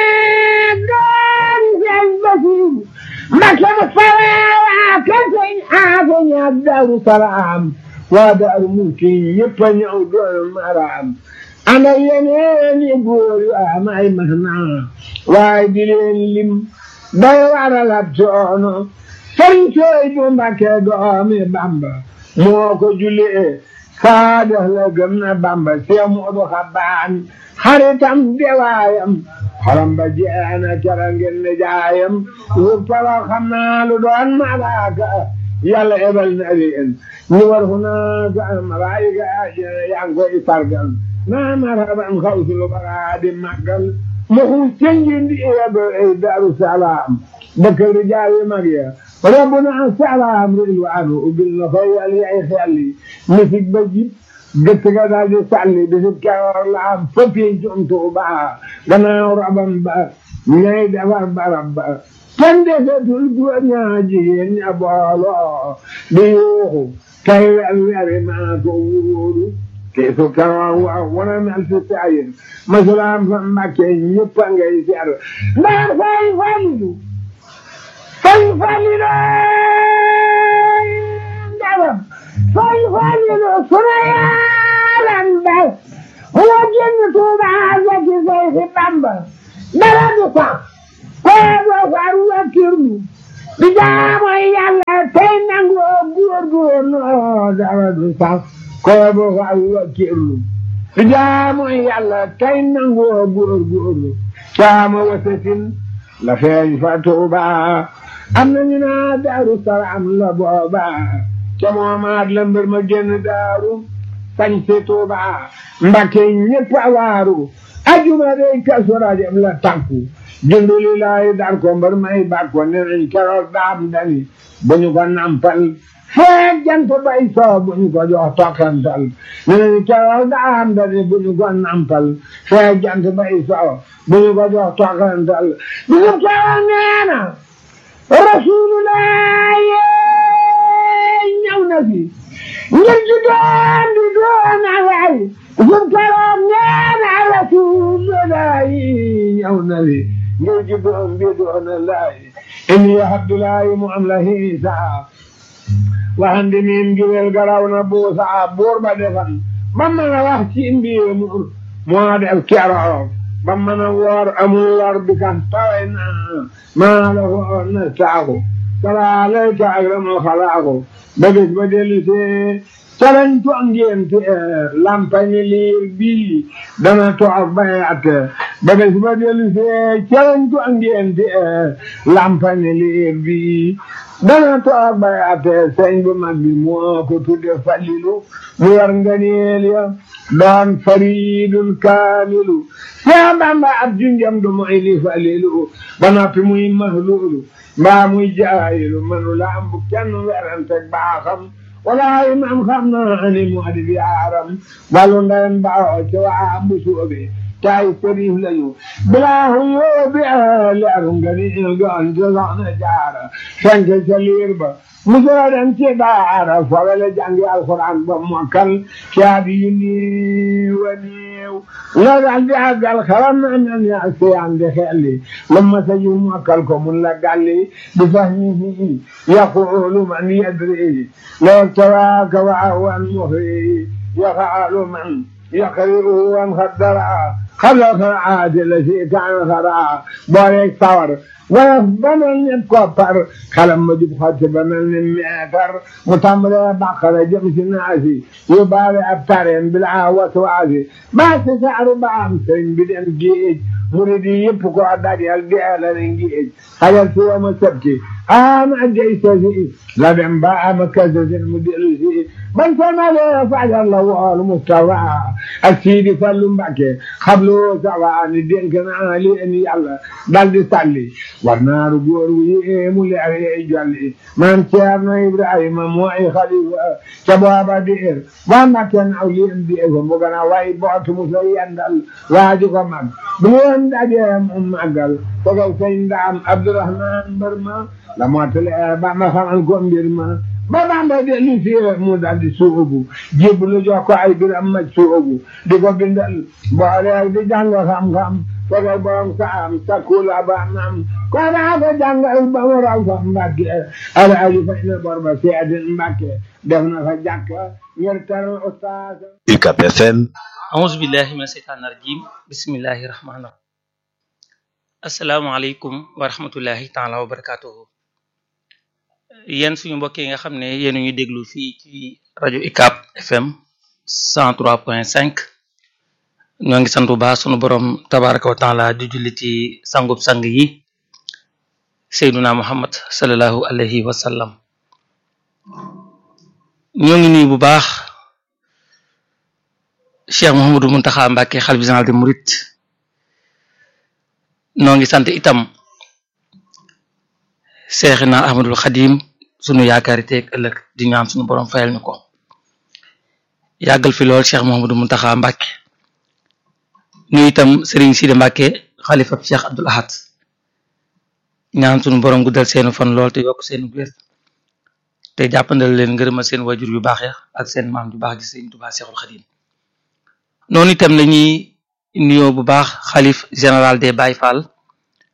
Speaker 3: dooni sëriñ Basiru Mbàkke Mustafa waa kër sëriñ Aafe ñaar Daaru Salaam waa Daaru Muxti ñëpp a ñëw doon maraam ana yeneen i góor yu am ay mahna waaye di leen lim day waral ab coono sëriñ Suhaybu Mbàkke doomi Bamba moo ko julee saadax la gëm na Bamba see Moodu Xabaan xaritam dewaayam xolam ba jeena cara ngeen ne jaayam wur pala xam naa lu doon malaaka yàlla ebal na leen ñu war fu naaka malaayika yaa ngi koy sargal naa maraban xawsul bara di màggal mu xuus cenjindi iyaba ay Daaru Salaam dëkk rijaal yi mag ya rabbuna salaam rilwaanu ubbil na fay yàlla ay xel yi misik ba jib gëtt ga daal di sàlli bisib keroog la am fëppee jom Tuuba gannaaw rabam ba ñay defar barab ba kenn desetul góor ñaa jigéen ña booloo di yuuxu kay wer weri maa ko wóoru te su keroog waaw wana mel si saayir masulaam fa Mbàkke ñëpp a ngay seer ndax fay falilu fay falilu ndawam fay Falilu sunu yaalan bay moo génn Tuuba zaki Seydi Bamba dara du sax koobo far wakkirlu di jaamu Yàlla tey nangu góorgóorlu dara du sax koobo far wakkirlu di jaamu Yàlla tey nangu góorgóorlu caama wasatin la feeñ fa Tuuba am nañu naa Daaru Salaam la booba ca moomaat la mbir ma génn daaru sañ si Tuuba Mbakke ñëpp a waaru ajuma day kasu rajab la takku junduli laay dar ko mbër may bàkko ne nañ keroog daam dani bu ñu ko nampal feeg jant bay soo bu ñu ko jox tokkantal ne nañ keroog daam dani bu ñu ko nampal feeg jant bay soo bu ñu ko jox tokkantal bu ñu keroog neena rasulullah ñëw na fi ngir di doon di doon alay sun keroog neena rasulullah ñëw na fi ngir di doon di doon alay inni abdullahi mu am la hiisa waxandi miin giwel garaw na buusa buur ba defan ba mën a wax ci mbir mu moo def keroog ba mën a woor amul lor bi kan taway na maa la woor na saaku salaalayka akramal xalaaku ba bis ba dellu see calañ to ngénte lampañi liir bii dana toog bayat ba bis ba dellu see calañ to ngénte lampañi liir bii dana toog bayat sëñ bu mag bi moo ko tudde Falilu mu war nganeel ya doon faridul kaamilu yaa Bamba ab junjam du moy li Falilu ba noppi muy mahluulu mbaa muy jaayilu manu la am bu kenn werante baaxam walaay man xam naa ni moo di yaaram wàllu ndeyam baaxoo ci waa bu soobe taay sëriif lañu bilaahu yóobi leeru nga ni il goon ci soxna jaara fenk ca liir ba musula dem ci daara fawele jàngi alxuraan ba mokkal caabi yu niiw a niiw la dal di àggal xaram na mel ni ak siyaan di xelli lu ma sa yu mokkal ko mun la gàlli bi fahmihi yaqulu man yadri loo tawaaka waawan muhri yaqaalu man yaqri'u wan xaddara xabla xaraati la si kaan xaraa booleeg sawar wala ba mel ni koppar xalam ma jub xotti ba mel ni meetar mu tàmbalee bàqara jëm si naasi yu baale ab tareen bilaa waswaasi baa si saaru ba am sëriñ bi dem géej murid yi yëpp ko dajal deela ne géej xajal si wama sabti ama jay sasi la dem ba ama kasasin mu dellu si ban samalee fajar la wool Mustafa ak Sidi Fallu Mbàkke xablu sawa ni dénk naa leen yàlla dal di salli war naaru góor wu yéemu leer yey jolli maam Ceerno Ibrahima mooy xalifa ca booba diir waa Mbàkke naw leen déego mu gën a way bootu mu sa yendal waaju ko mag bu leen dajee mu màggal fogal sëñ Ndaam Abdourahman mbër ma la mottale ba ma xamal ko mbir ma ba Bamba dellu si mu dal di suubu jébbalu jox ko ay biram ma suubu di ko bindal boole di jàng xam-xam fogal borom saam sakula ba nam ko naa ko jàngal ba mu raw fa Mbàkke ala ali fay na bor ba seedin Mbàkke def na fa jàkka ngir teral ustaas
Speaker 2: UCAB FM
Speaker 5: auzu billahi mina seytaani rajim bismillahi rahmaani rahim asalaamaaleykum wa rahmatullahi taala wa barakatuhu yéen suñu mbokk yi nga xam ne yéen a ñuy déglu fii ci rajo UCAB FM 103.5 ñoo ngi sant bu baax sunu borom tabaraka wa taala di julli ci sangub sang yi seyduna muhammad salallahu alayhi wa sallam ñoo ngi nuyu bu baax cheikh Mouhamadou Mountakha Mbacké xalifa général des mourides noo ngi sant itam Seexina Ahmadul Xadim sunu yaakaari teeg ëllëg di ñaan sunu borom fayal ñu ko yàggal fi lool Cheikh Mouhamadou Mountakha Mbacké ñu itam Serigne Sidi Mbacké xalifa Cheikh Abdoul Ahad ñaan sunu borom guddal seenu fan lool te yokk seenu wér te jàppandal leen ngërëmal seen wajur yu baax ya ak seen maam yu baax gi Serigne Touba Cheikhul Xadim noonu itam lañuy nuyoo bu baax xalif général des Baye Fall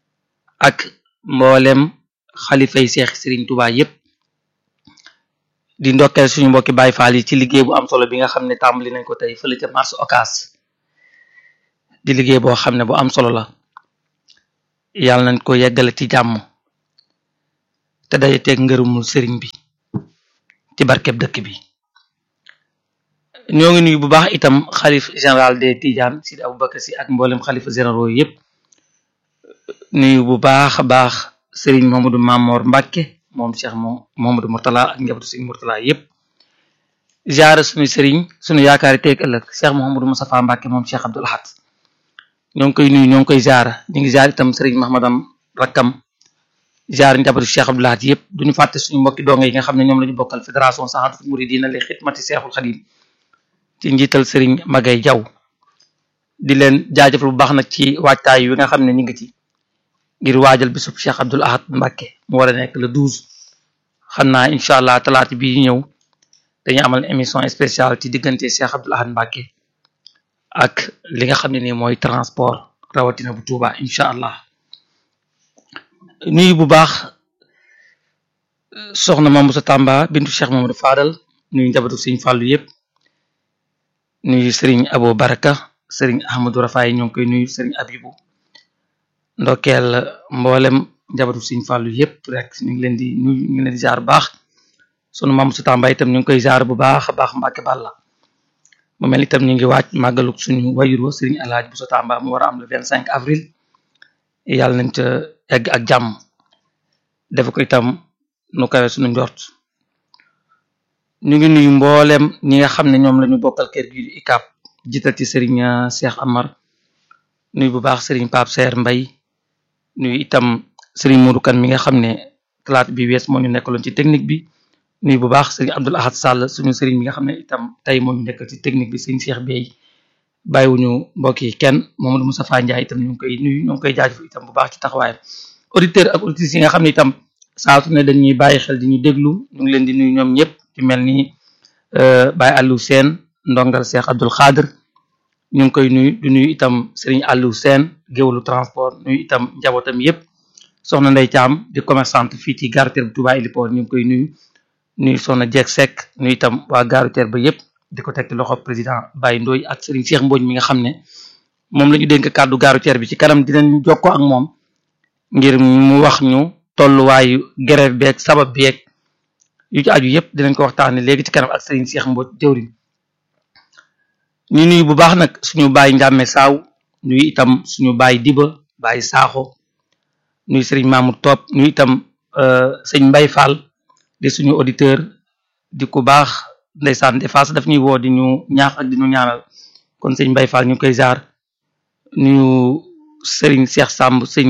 Speaker 5: ak mboolem xalifa yi seex Serigne Touba yépp di ndokkeel suñu mbokki Baay Faal yi ci liggéey bu am solo bi nga xam ne tàmbali nañ ko tey fële ca marché Ocass di liggéey boo xam ne bu am solo la yàlla nañ ko yeggale ci jàmm te daje teeg ngërëmul sëriñ bi ci barkeb dëkk bi ñoo ngi nuyu bu baax itam xalif général des Tidiane Sidi Aboubacar si ak mboolem xalifa généraux yépp nuyu bu baax a baax sëriñ Mamadou Mamor Mbacke moom Cheikh moom Mamadou Mourtala ak njabootu sëriñ Mourtala yépp ziare suñu sëriñ suñu yaakaari teeg ëllëg Cheikh Mouhamadou Moustapha Mbacke moom Cheikh Abdoul Ahad ñoo ngi koy nuyu ñoo ngi koy ziara ñu ngi ziar itam sëriñ Mahmadam rakkam ziar njabootu Cheikh Abdoul Ahad yépp duñu fàtte suñu mbokki donge yi nga xam ne ñoom la ñu bokkal fédération Sahadatul Mouridina li xidmati Cheikhul Khadim ci njiital sëriñ Magay Jaw di leen jaajëfal bu baax nag ci waajtaay wi nga xam ne ñu ngi ci ngir waajal bisub Cheikh Abdoul Ahad Mbacke mu war a nekk le douze xam naa incha allah talaata bii ñëw dañuy amal émission spéciale ci diggante Cheikh Abdoul Ahad Mbacke ak li nga xam ne nii mooy transport rawatina bu Touba incha allah nuyu bu baax soxna Mame Moussa Tamba bintu Cheikh Mamadou Fadal nuyu njabootu Sëriñ Fàllu yépp nuyu Sëriñ Abo Baraka Sëriñ Ahmadou Rafaay ñoo ngi koy nuyu Sëriñ Abibu ndokkeel mboolem njabootu Sëriñ Fàllu yépp rek ñu ngi leen di nuyu ñu ngi leen di jaar bu baax sunu Mame Moussa Tamba itam ñu ngi koy jaar bu baax a baax Mbàkke Balla mu mel itam ñu ngi waaj màggaluk suñu wayur wa Sëriñ Alaaji Moussa Tamba mu war a am le vingt cinq avril yàlla nañ ca egg ak jàmm def ko itam nu kawe suñu njort ñu ngi nuyu mboolem ñi nga xam ne ñoom la ñu bokkal kër gi ICAP jiital ci Serigne Cheikh Amar nuyu bu baax Serigne Pape Seer Mbay nuyu itam Serigne Modou Kane mi nga xam ne talaata bi wees moo ñu nekkaloon ci technique bi nuyu bu baax Serigne Abdoul Ahad Sall suñu Serigne bi nga xam ne itam tey moo ñu nekkal ci technique bi Serigne Cheikh Bey bàyyiwuñu mbokk yi kenn Mamadou Moustapha Ndiaye itam ñu ngi koy nuyu ñu ngi koy jaajëfal itam bu baax ci taxawaayam auditeur ak auditrices yi nga xam ne itam saa su ne dañuy bàyyi xel di ñu déglu ñu ngi leen di nuyu ñoom ñëpp ci mel ni Baye Aliou Sène ndongal Cheikh Abdoul Khadir ñu ngi koy nuyu di nuyu itam Serigne Aliou Sène géwalu transport nuyu itam njabootam yëpp soxna Ndey Caam di commerçante fii ci gare routière bu Touba Héliport ñu ngi koy nuyu nuyu soxna Jeeg Seck nuyu itam waa gare routière ba yëpp di ko teg ci loxo président Baye Ndoy ak Serigne Cheikh Mbodj mi nga xam ne moom la ñu dénk kàddu gare routière bi ci kanam dinañ jokkoo ak moom ngir mu wax ñu tolluwaayu grève beeg sabab beeg yu ci aju yëpp dinañ ko waxtaanee léegi ci kanam ak Serigne Cheikh Mbodj jëwriñ ñu nuyu bu baax nag suñu baay njàmme saaw nuyu itam suñu baay diba baay saaxo nuyu Serigne Mamour Top nuyu itam sëñ Mbay Fall di suñu auditeur di ku baax ndeysaan des fois daf ñuy woo di ñu ñaax ak di ñu ñaanal kon sëñ Mbay Fall ñu koy jaar nuyu Serigne Cheikh Samb sëñ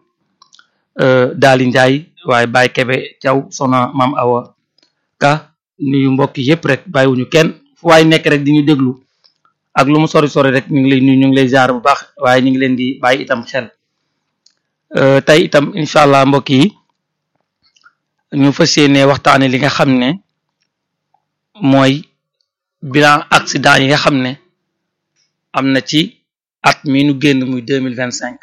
Speaker 5: Daali Njaay waaye Baye Kebe Thiaw soxna maam Awa ka nuyu mbokk yëpp rek bàyyiwuñu kenn fu waay nekk rek di ñu déglu ak lu mu sori sori rek ñu ngi lay nuyu ñu ngi lay jaar bu baax waaye ñu ngi leen di bàyyi itam xel tey itam incha allah mbokk yi ñu fas yéene waxtaane li nga xam ne mooy bilan accident yi nga xam ne am na ci at mi nu génn muy deux mille vingt cinq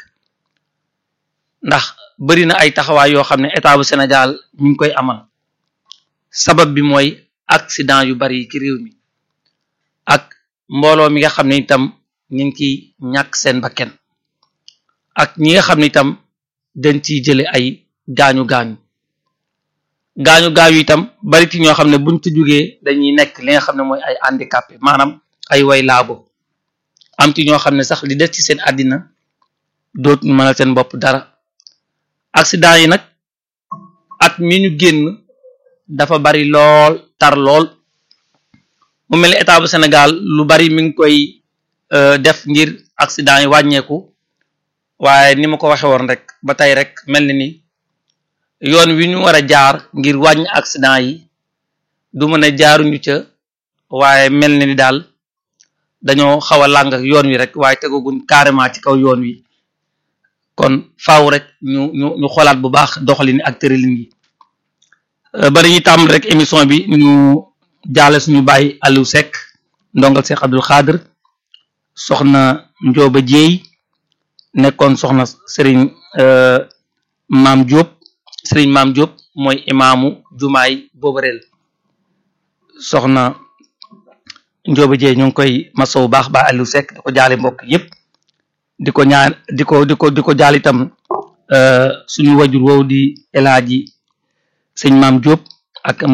Speaker 5: ndax bari na ay taxawaay yoo xam ne état bu Sénégal ñu ngi koy amal sabab bi mooy accident yu bari yi ci réew mi ak mbooloo mi nga xam ne itam ñu ngi ciy ñàkk seen bakken ak ñi nga xam ne itam dañ ciy jële ay gaañu gaañu gaañu gaañu itam bari ci ñoo xam ne buñ ci jógee dañuy nekk li nga xam ne mooy ay handicapé maanaam ay way laabo am ci ñoo xam ne sax li des ci seen àddina dootuñu mënal seen bopp dara accident yi nag at mi ñu génn dafa bari lool tar lool mu mel ni état bu Sénégal lu bari mi ngi koy def ngir accident yi wàññeeku waaye ni ma ko waxe woon rek ba tey rek mel ni ni yoon wi ñu war a jaar ngir wàññi accident yi du mën a jaaruñu ca waaye mel ni ni daal dañoo xaw a làng ak yoon wi rek waaye tegaguñ carrément ci kaw yoon wi kon faaw rek ñu ñu ñu xoolaat bu baax doxalin ak tëralin yi bari ñuy tàmm rek émission bi ñu jaale suñu bàyyi Aliou Seck ndongal Cheikh Abdoul Khadir soxna Ndioba Dieye nekkoon soxna Serigne Maam Diop Serigne Maam Diop mooy imaamu jumaay boobareel soxna Njóoba Jee ñu ngi koy masawu baax ba Aliou Seck di ko jaale mbokk yëpp di ko ñaan di ko di ko di ko jaal itam suñu wajur woowu di El Hadji sëñ Maam Diop ak